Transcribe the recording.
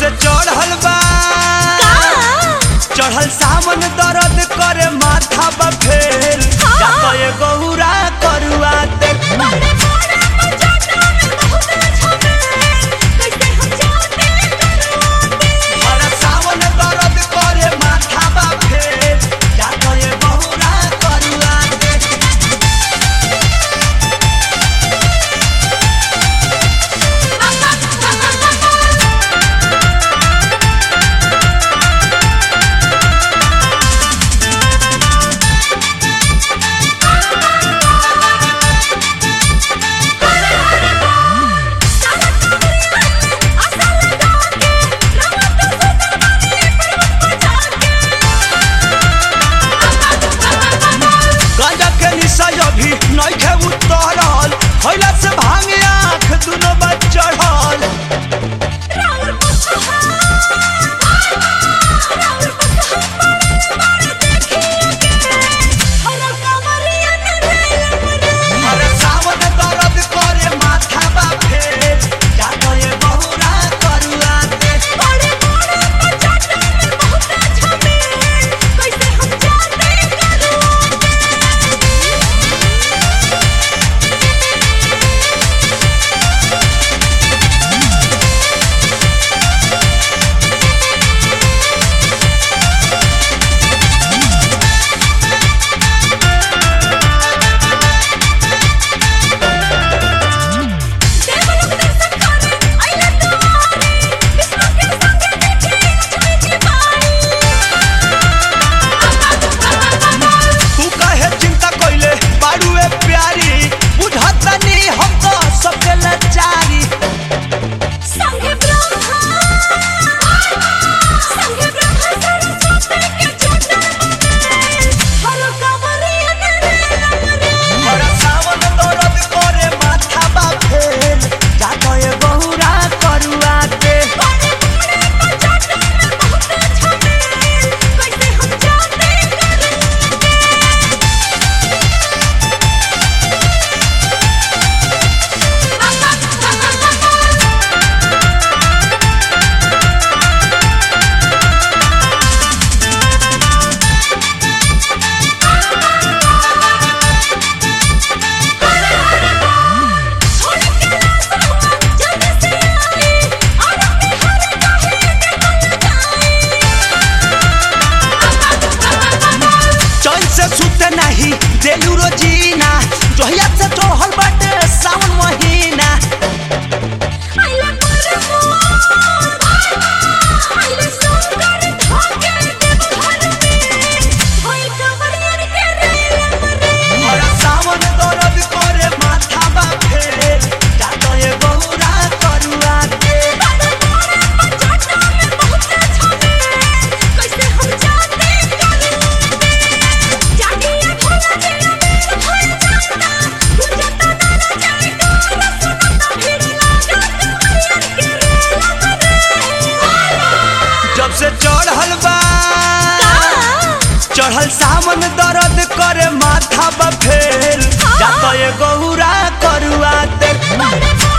से चढ़ल बा चढ़ल सावन दर्द करे माथा बा फेल या तो ये गौरा करुआ ते हर सावन दर्द करे माथा बा फेल या तो ये गौरा करुआ ते गांजा के निशा अभी नइखे उतरल खइला से भांगे आँख दुनो बा चढ़ल अरे सावन दर्द करे माथा बा फेल या तो ये बहुरा करुआ ते तू काहे चिंता कइले बाड़ुए प्यारी बुझता नहीं हम तो सबके लाचारी संगे ब्रह्मा संगे ब्रह्मा सरस्वती के चोटर हर कमरिया रे हर सावन दर्द करे माथा बा फेल या तो ये बहुरा करुआ ते बड़े बड़े पचाटो में बहुत झमेल कैसे हम जाते करूंगे छोड़ के रास्ता जल्दी से आई और अपने हर कहे निकल चैन से सुते नहीं देलू रोजीना जोहिया से चढ़ल बाटे सावन महीना आइले मरमो आइले सुंदर धागे देव घर में होई कमरियन के रेलम रे हर सावन दर्द करे माथा बा फेल या तो ये बहुरा करुआ ते बड़े बड़े पचाटो में बहुत झमेल कैसे हम जाते करूंगे जागिए भोला तेरा मेल भर जाता गुजरता ना जाए डोर सुनता भीड़ लागा कमरियन के रेलम रे जब से चढ़ल बा चढ़ल सावन दर्द करे माथा बा फेल या तो ये गौरा करुआ ते बड़े बड़े